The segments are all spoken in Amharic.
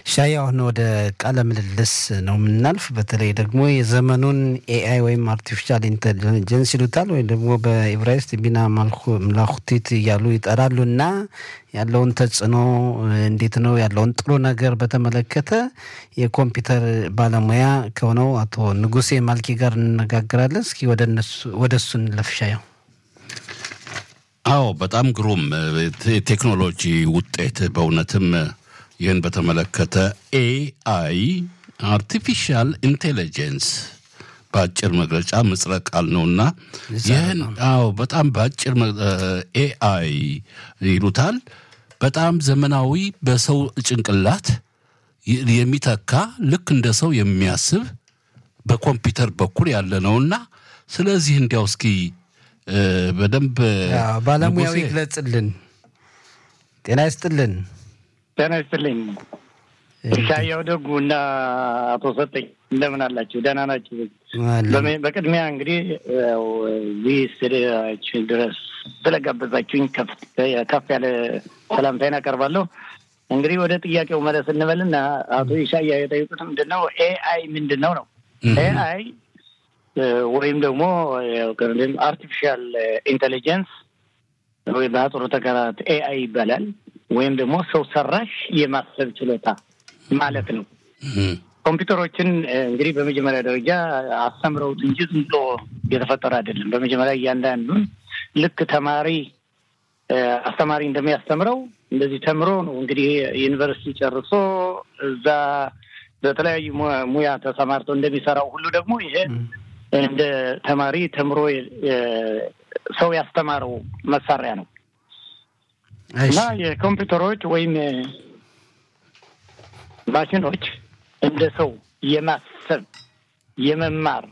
ሻይ አሁን ወደ ቃለ ምልልስ ነው የምናልፍ። በተለይ ደግሞ የዘመኑን ኤአይ ወይም አርቲፊሻል ኢንቴሊጀንስ ይሉታል ወይም ደግሞ በኢብራይስጥ ቢና ምላኩቲት እያሉ ይጠራሉ እና ያለውን ተጽዕኖ እንዴት ነው ያለውን ጥሩ ነገር በተመለከተ የኮምፒውተር ባለሙያ ከሆነው አቶ ንጉሴ ማልኪ ጋር እንነጋገራለን። እስኪ ወደ እሱ እንለፍ ሻየው። አዎ በጣም ግሩም የቴክኖሎጂ ውጤት በእውነትም ይህን በተመለከተ ኤአይ አርቲፊሻል ኢንቴሊጀንስ በአጭር መግለጫ ምጽረ ቃል ነውና ይህን አዎ በጣም በአጭር ኤአይ ይሉታል። በጣም ዘመናዊ በሰው ጭንቅላት የሚተካ ልክ እንደ ሰው የሚያስብ በኮምፒውተር በኩል ያለ ነውና ስለዚህ እንዲያው እስኪ በደንብ ባለሙያው ይግለጽልን። ጤና ይስጥልን። ጤና ይስጥልኝ። ሻያው ደጉ እና አቶ ሰጠኝ እንደምን አላችሁ? ደህና ናችሁ? በቅድሚያ እንግዲህ እዚህ ስቱዲዮአችን ድረስ ስለጋበዛችሁኝ ከፍ ያለ ሰላምታዬን አቀርባለሁ። እንግዲህ ወደ ጥያቄው መለስ እንበልና አቶ ኢሻያ የጠየቁት ምንድን ነው ኤአይ ምንድን ነው ነው ኤአይ ወይም ደግሞ አርቲፊሻል ኢንቴሊጀንስ ወይም በአጽሮ ተከራት ኤአይ ይባላል። ወይም ደግሞ ሰው ሰራሽ የማሰብ ችሎታ ማለት ነው። ኮምፒውተሮችን እንግዲህ በመጀመሪያ ደረጃ አስተምረውት እንጂ ዝም ብሎ የተፈጠረ አይደለም። በመጀመሪያ እያንዳንዱን ልክ ተማሪ አስተማሪ እንደሚያስተምረው እንደዚህ ተምሮ ነው እንግዲህ ዩኒቨርሲቲ ጨርሶ እዛ በተለያዩ ሙያ ተሰማርቶ እንደሚሰራው ሁሉ ደግሞ ይሄ እንደ ተማሪ ተምሮ ሰው ያስተማረው መሳሪያ ነው እና የኮምፒውተሮች ወይም ማሽኖች እንደ ሰው የማሰብ የመማር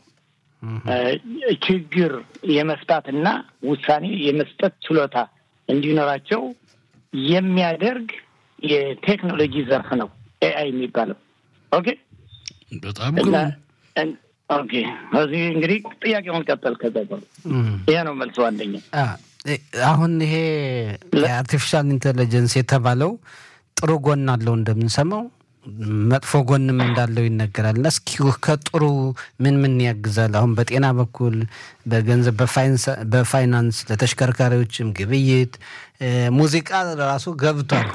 ችግር የመፍታትና ውሳኔ የመስጠት ችሎታ እንዲኖራቸው የሚያደርግ የቴክኖሎጂ ዘርፍ ነው ኤአይ የሚባለው። ኦኬ በጣም ኦኬ። እዚህ እንግዲህ ጥያቄውን ቀጠል። ከዛ ይሄ ነው መልሶ አንደኛ አሁን ይሄ የአርቲፊሻል ኢንቴሊጀንስ የተባለው ጥሩ ጎን አለው እንደምንሰማው፣ መጥፎ ጎንም እንዳለው ይነገራል። እና እስኪ ከጥሩ ምን ምን ያግዛል? አሁን በጤና በኩል በገንዘብ በፋይናንስ ለተሽከርካሪዎችም ግብይት፣ ሙዚቃ ራሱ ገብቷል።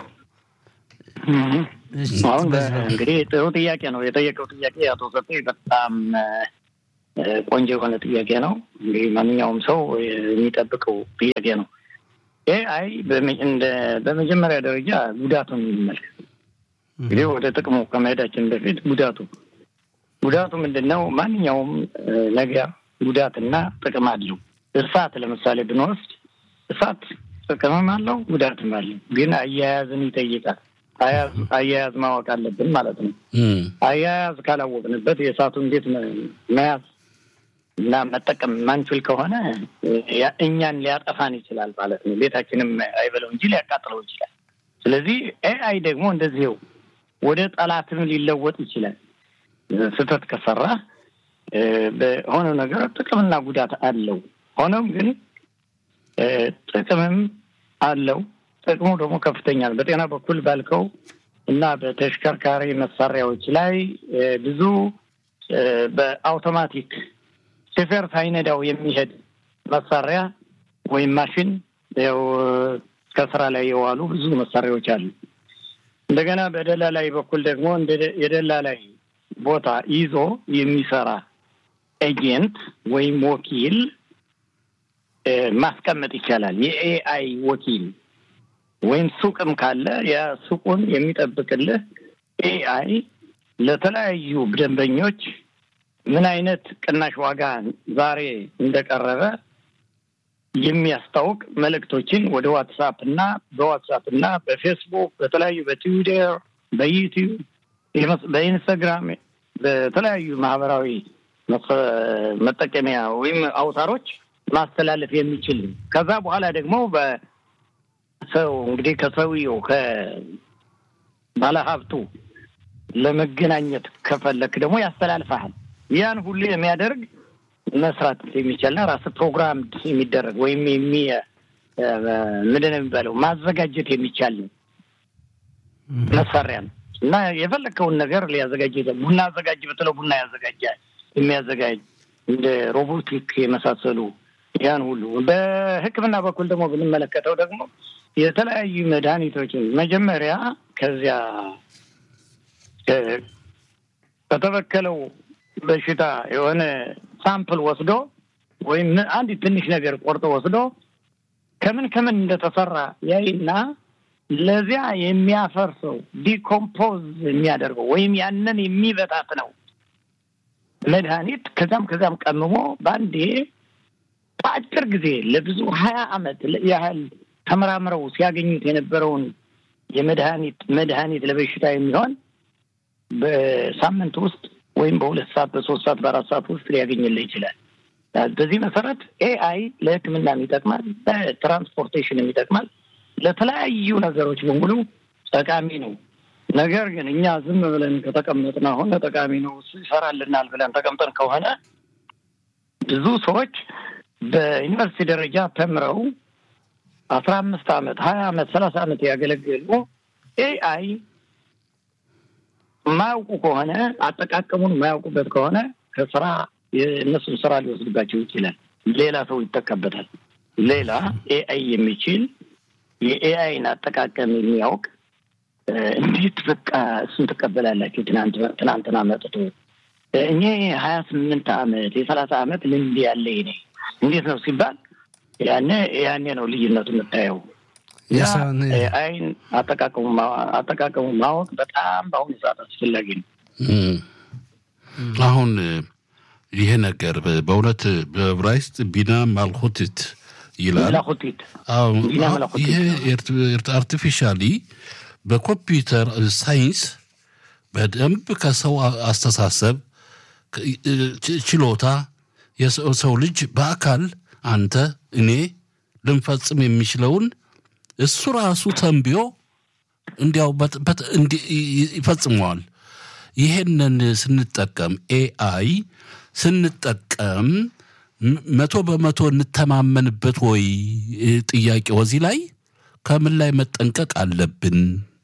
አሁን እንግዲህ ጥሩ ጥያቄ ነው የጠየቀው ጥያቄ አቶ ሰጤ በጣም ቆንጆ የሆነ ጥያቄ ነው። እንግዲህ ማንኛውም ሰው የሚጠብቀው ጥያቄ ነው። ኤአይ በመጀመሪያ ደረጃ ጉዳቱን እንመልከት። እንግዲህ ወደ ጥቅሙ ከመሄዳችን በፊት ጉዳቱ ጉዳቱ ምንድን ነው? ማንኛውም ነገር ጉዳትና ጥቅም አለው። እሳት ለምሳሌ ብንወስድ እሳት ጥቅምም አለው ጉዳትም አለው። ግን አያያዝን ይጠይቃል። አያያዝ ማወቅ አለብን ማለት ነው። አያያዝ ካላወቅንበት የእሳቱ እንዴት መያዝ እና መጠቀም ማንችል ከሆነ እኛን ሊያጠፋን ይችላል ማለት ነው። ቤታችንም አይበለው እንጂ ሊያቃጥለው ይችላል። ስለዚህ ኤአይ ደግሞ እንደዚህው ወደ ጠላትም ሊለወጥ ይችላል። ስህተት ከሰራ በሆነ ነገር ጥቅምና ጉዳት አለው። ሆኖም ግን ጥቅምም አለው። ጥቅሙ ደግሞ ከፍተኛ ነው። በጤና በኩል ባልከው እና በተሽከርካሪ መሳሪያዎች ላይ ብዙ በአውቶማቲክ ሾፌር ሳይነዳው የሚሄድ መሳሪያ ወይም ማሽን ያው ከስራ ላይ የዋሉ ብዙ መሳሪያዎች አሉ። እንደገና በደላላይ በኩል ደግሞ የደላላይ ቦታ ይዞ የሚሰራ ኤጀንት ወይም ወኪል ማስቀመጥ ይቻላል። የኤአይ ወኪል ወይም ሱቅም ካለ የሱቁን የሚጠብቅልህ ኤአይ ለተለያዩ ደንበኞች ምን አይነት ቅናሽ ዋጋ ዛሬ እንደቀረበ የሚያስታውቅ መልእክቶችን ወደ ዋትሳፕ እና በዋትሳፕ እና በፌስቡክ በተለያዩ በትዊተር፣ በዩቲዩብ፣ በኢንስታግራም በተለያዩ ማህበራዊ መጠቀሚያ ወይም አውታሮች ማስተላለፍ የሚችል ከዛ በኋላ ደግሞ በሰው እንግዲህ ከሰውየው ከባለሀብቱ ለመገናኘት ከፈለክ ደግሞ ያስተላልፈሃል። ያን ሁሉ የሚያደርግ መስራት የሚቻልና ራስ ፕሮግራም የሚደረግ ወይም የሚ ምንድን ነው የሚባለው ማዘጋጀት የሚቻል መሳሪያ ነው። እና የፈለግከውን ነገር ሊያዘጋጅ ቡና አዘጋጅ ብትለው ቡና ያዘጋጃል። የሚያዘጋጅ እንደ ሮቦቲክ የመሳሰሉ ያን ሁሉ በሕክምና በኩል ደግሞ ብንመለከተው ደግሞ የተለያዩ መድኃኒቶችን መጀመሪያ ከዚያ ከተበከለው በሽታ የሆነ ሳምፕል ወስዶ ወይም አንድ ትንሽ ነገር ቆርጦ ወስዶ ከምን ከምን እንደተሰራ ያይና ለዚያ የሚያፈርሰው ዲኮምፖዝ የሚያደርገው ወይም ያንን የሚበታት ነው መድኃኒት ከዛም ከዛም ቀምሞ በአንዴ በአጭር ጊዜ ለብዙ ሀያ ዓመት ያህል ተመራምረው ሲያገኙት የነበረውን የመድኃኒት መድኃኒት ለበሽታ የሚሆን በሳምንት ውስጥ ወይም በሁለት ሰዓት በሶስት ሰዓት በአራት ሰዓት ውስጥ ሊያገኝልህ ይችላል። በዚህ መሰረት ኤአይ ለሕክምናም ይጠቅማል፣ ለትራንስፖርቴሽንም ይጠቅማል፣ ለተለያዩ ነገሮች በሙሉ ጠቃሚ ነው። ነገር ግን እኛ ዝም ብለን ከተቀመጥን አሁን ጠቃሚ ነው ይሰራልናል ብለን ተቀምጠን ከሆነ ብዙ ሰዎች በዩኒቨርሲቲ ደረጃ ተምረው አስራ አምስት ዓመት ሀያ ዓመት ሰላሳ ዓመት ያገለገሉ ኤአይ የማያውቁ ከሆነ አጠቃቀሙን የማያውቁበት ከሆነ ከስራ የእነሱን ስራ ሊወስድባቸው ይችላል። ሌላ ሰው ይጠቀበታል። ሌላ ኤአይ የሚችል የኤአይን አጠቃቀም የሚያውቅ እንዴት በቃ እሱን ትቀበላላችሁ? ትናንትና መጥቶ እኔ ሀያ ስምንት ዓመት የሰላሳ ዓመት ልምድ ያለ ኔ እንዴት ነው ሲባል ያኔ ያኔ ነው ልዩነቱ የምታየው። አይን አጠቃቀሙ ማወቅ በጣም በአሁኑ ሰዓት አስፈላጊ ነው። አሁን ይሄ ነገር በእውነት በዕብራይስጥ ቢና ማልኮቲት ይላል። መላኩቲት ይሄ አርቲፊሻሊ በኮምፒውተር ሳይንስ በደንብ ከሰው አስተሳሰብ ችሎታ የሰው ልጅ በአካል አንተ እኔ ልንፈጽም የሚችለውን እሱ ራሱ ተንብዮ እንዲያው ይፈጽመዋል። ይሄንን ስንጠቀም ኤአይ ስንጠቀም መቶ በመቶ እንተማመንበት ወይ? ጥያቄው እዚህ ላይ ከምን ላይ መጠንቀቅ አለብን?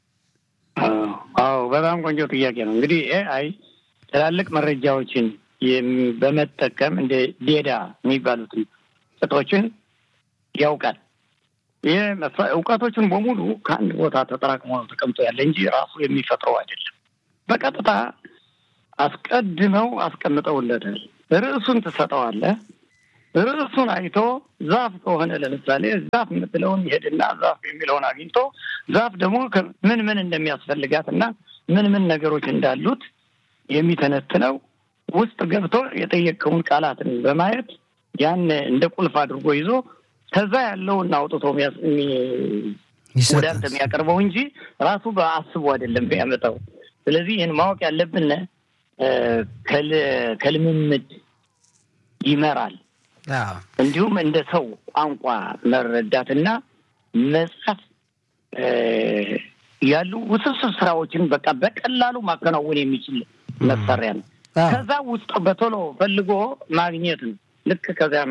አዎ በጣም ቆንጆ ጥያቄ ነው። እንግዲህ ኤአይ ትላልቅ መረጃዎችን በመጠቀም እንደ ዴዳ የሚባሉትን ቅጦችን ያውቃል። ይህ እውቀቶችን በሙሉ ከአንድ ቦታ ተጠራቅሞ ነው ተቀምጦ ያለ እንጂ ራሱ የሚፈጥረው አይደለም። በቀጥታ አስቀድመው አስቀምጠውለታል። ርዕሱን ትሰጠዋለህ። ርዕሱን አይቶ ዛፍ ከሆነ ለምሳሌ ዛፍ የምትለውን ይሄድና ዛፍ የሚለውን አግኝቶ ዛፍ ደግሞ ምን ምን እንደሚያስፈልጋት እና ምን ምን ነገሮች እንዳሉት የሚተነትነው ውስጥ ገብቶ የጠየቀውን ቃላትን በማየት ያን እንደ ቁልፍ አድርጎ ይዞ ከዛ ያለውን አውጥቶ ወደ አንተ የሚያቀርበው እንጂ ራሱ በአስቡ አይደለም የሚያመጣው። ስለዚህ ይህን ማወቅ ያለብን ከልምምድ ይመራል። እንዲሁም እንደ ሰው ቋንቋ መረዳትና መጻፍ ያሉ ውስብስብ ስራዎችን በቃ በቀላሉ ማከናወን የሚችል መሳሪያ ነው። ከዛ ውስጥ በቶሎ ፈልጎ ማግኘት ነው። ልክ ከዚያ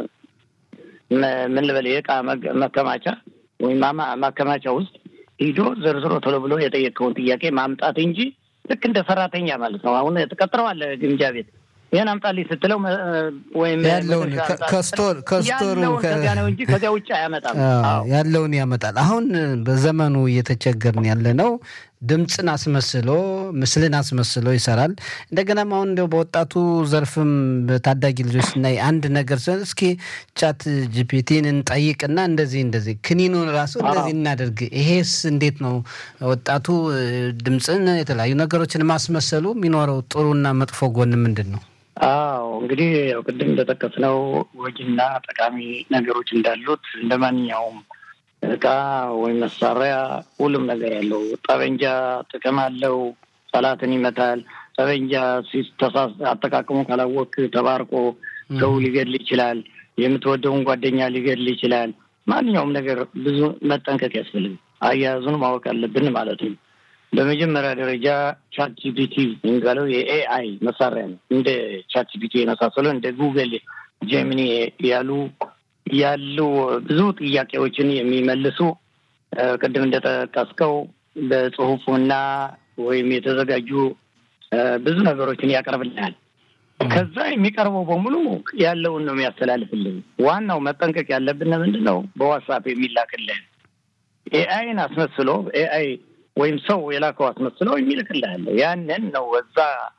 ምን ልበል የእቃ መከማቻ ወይም ማከማቻ ውስጥ ሂዶ ዘርዝሮ ቶሎ ብሎ የጠየቀውን ጥያቄ ማምጣት እንጂ ልክ እንደ ሰራተኛ ማለት ነው። አሁን ትቀጥረዋለህ ግምጃ ቤት ይህን አምጣልኝ ስትለው ወይም ያለውን ከስቶር ከስቶሩ ከዚያ ነው እንጂ ከዚያ ውጭ አያመጣም። ያለውን ያመጣል። አሁን በዘመኑ እየተቸገርን ያለ ነው። ድምፅን አስመስሎ ምስልን አስመስሎ ይሰራል። እንደገናም አሁን እንዲያው በወጣቱ ዘርፍም በታዳጊ ልጆች ስናይ አንድ ነገር ሲሆን እስኪ ቻት ጂፒቲን እንጠይቅና እንደዚህ እንደዚህ ክኒኑን ራሱ እንደዚህ እናደርግ። ይሄስ እንዴት ነው ወጣቱ ድምፅን የተለያዩ ነገሮችን ማስመሰሉ የሚኖረው ጥሩና መጥፎ ጎን ምንድን ነው? አዎ እንግዲህ ያው ቅድም እንደጠቀስነው ጎጂና ጠቃሚ ነገሮች እንዳሉት እንደ ማንኛውም እቃ ወይም መሳሪያ ሁሉም ነገር ያለው ጠበንጃ ጥቅም አለው። ጠላትን ይመታል። ጠበንጃ ሲተሳስ አጠቃቅሞ ካላወቅ ተባርቆ ሰው ሊገድል ይችላል። የምትወደውን ጓደኛ ሊገድል ይችላል። ማንኛውም ነገር ብዙ መጠንቀቅ ያስፈልግ አያያዙን ማወቅ አለብን ማለት ነው። በመጀመሪያ ደረጃ ቻት ጂፒቲ የሚባለው የኤአይ መሳሪያ ነው። እንደ ቻት ጂፒቲ የመሳሰሉ እንደ ጉግል ጄሚኒ ያሉ ያሉ ብዙ ጥያቄዎችን የሚመልሱ ቅድም እንደጠቀስከው በጽሁፉና ወይም የተዘጋጁ ብዙ ነገሮችን ያቀርብልናል። ከዛ የሚቀርበው በሙሉ ያለውን ነው የሚያስተላልፍልን። ዋናው መጠንቀቅ ያለብን ምንድን ነው? በዋትሳፕ የሚላክልን ኤአይን አስመስሎ ኤአይ ወይም ሰው የላከው አስመስሎ የሚልክልህ ያንን ነው በዛ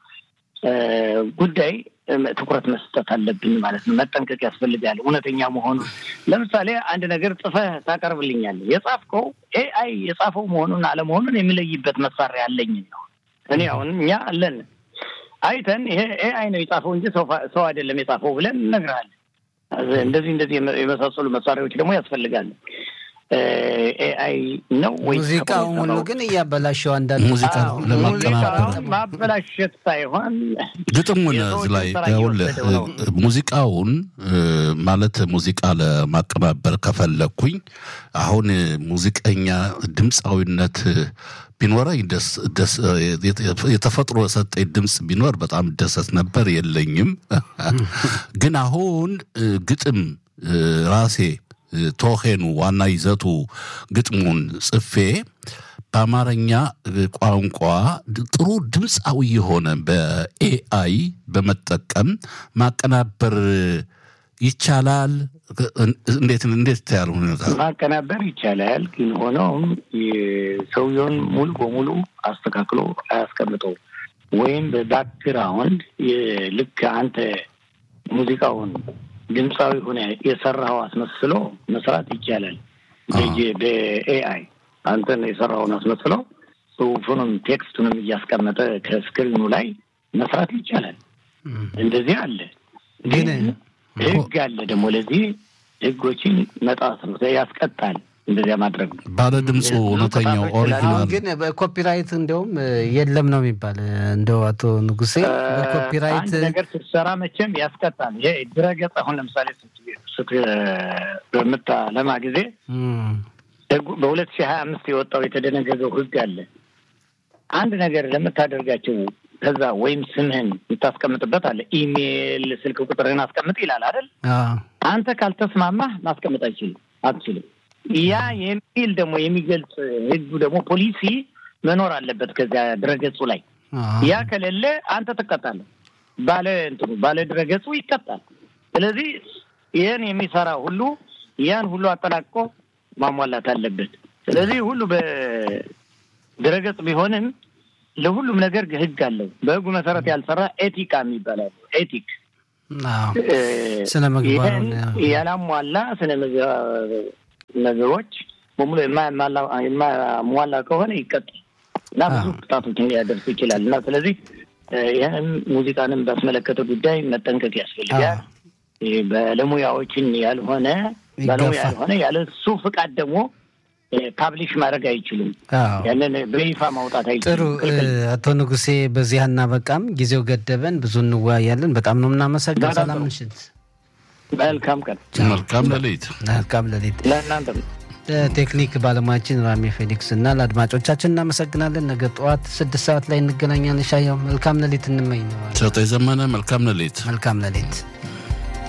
ጉዳይ ትኩረት መስጠት አለብን ማለት ነው። መጠንቀቅ ያስፈልጋል እውነተኛ መሆኑን። ለምሳሌ አንድ ነገር ጽፈህ ታቀርብልኛለህ። የጻፍከው ኤአይ የጻፈው መሆኑን አለመሆኑን የሚለይበት መሳሪያ አለኝ ነው። እኔ አሁን እኛ አለን አይተን ይሄ ኤአይ ነው የጻፈው እንጂ ሰው አይደለም የጻፈው ብለን እነግርሃለን። እንደዚህ እንደዚህ የመሳሰሉ መሳሪያዎች ደግሞ ያስፈልጋሉ። ኤአይ ነው ወይ? ሙዚቃው ሙሉ ግን እያበላሸው አንዳንድ ሙዚቃ ለማቀናበር ማበላሸት ሳይሆን ግጥሙን እዚህ ላይ ይኸውልህ ሙዚቃውን ማለት ሙዚቃ ለማቀናበር ከፈለግኩኝ አሁን ሙዚቀኛ ድምፃዊነት ቢኖረኝ ደስ የተፈጥሮ የሰጠኝ ድምፅ ቢኖር በጣም ደሰት ነበር። የለኝም። ግን አሁን ግጥም ራሴ ቶሄኑ ዋና ይዘቱ ግጥሙን ጽፌ በአማርኛ ቋንቋ ጥሩ ድምፃዊ የሆነ በኤአይ በመጠቀም ማቀናበር ይቻላል። እንዴት እንዴት ታያል ሁኔታ ማቀናበር ይቻላል። ግን ሆኖም ሰውየውን ሙሉ በሙሉ አስተካክሎ አያስቀምጠው ወይም በባክግራውንድ ልክ አንተ ሙዚቃውን ድምፃዊ ሆነ የሰራው አስመስሎ መስራት ይቻላል። በኤአይ አንተን የሰራውን አስመስሎ ጽሁፉንም ቴክስቱንም እያስቀመጠ ከስክሪኑ ላይ መስራት ይቻላል። እንደዚህ አለ። ግን ህግ አለ ደግሞ ለዚህ ህጎችን መጣስ ነው ያስቀጣል። እንደዚያ ማድረግ ነው። ባለ ድምፁ እውነተኛው ኦሪጂናል ግን በኮፒራይት እንደውም የለም ነው የሚባል። እንደው አቶ ንጉሴ በኮፒራይት አንድ ነገር ስትሰራ መቼም ያስቀጣል። ይሄ ድረገጽ አሁን ለምሳሌ በምታለማ ጊዜ በሁለት ሺህ ሀያ አምስት የወጣው የተደነገገው ህግ አለ። አንድ ነገር ለምታደርጋቸው ከዛ ወይም ስምህን የምታስቀምጥበት አለ። ኢሜይል፣ ስልክ ቁጥርህን አስቀምጥ ይላል አይደል? አንተ ካልተስማማህ ማስቀምጥ አይችልም አትችልም። ያ የሚል ደግሞ የሚገልጽ ህጉ ደግሞ ፖሊሲ መኖር አለበት ከዚያ ድረገጹ ላይ። ያ ከሌለ አንተ ትቀጣለህ። ባለ እንትኑ ባለ ድረገጹ ይቀጣል። ስለዚህ ይህን የሚሰራ ሁሉ ያን ሁሉ አጠናቅቆ ማሟላት አለበት። ስለዚህ ሁሉ በድረገጽ ቢሆንም ለሁሉም ነገር ህግ አለው። በህጉ መሰረት ያልሰራ ኤቲካ የሚባላል ኤቲክ ስነ ምግባር ያላሟላ ስነ ነገሮች በሙሉ የማያሟላ ከሆነ ይቀጣል እና ብዙ ቅጣቶችን ሊያደርስ ይችላል እና ስለዚህ ይህም ሙዚቃንም ባስመለከተ ጉዳይ መጠንቀቅ ያስፈልጋል። ባለሙያዎችን ያልሆነ ባለሙያ ያልሆነ ያለ እሱ ፍቃድ ደግሞ ፓብሊሽ ማድረግ አይችሉም። ያንን በይፋ ማውጣት አይችሉም። ጥሩ አቶ ንጉሴ፣ በዚህ አናበቃም። ጊዜው ገደበን። ብዙ እንወያያለን። በጣም ነው የምናመሰግነው። ሰላም ምሽት። መልካም ቀን። መልካም ሌሊት። መልካም ሌሊት ለእናንተም። ለቴክኒክ ባለሙያችን ራሜ ፌሊክስ እና ለአድማጮቻችን እናመሰግናለን። ነገ ጠዋት ስድስት ሰዓት ላይ እንገናኛለን። ሻያው መልካም ሌሊት እንመኝ ነው። ሰጠ ዘመነ መልካም ሌሊት። መልካም ሌሊት።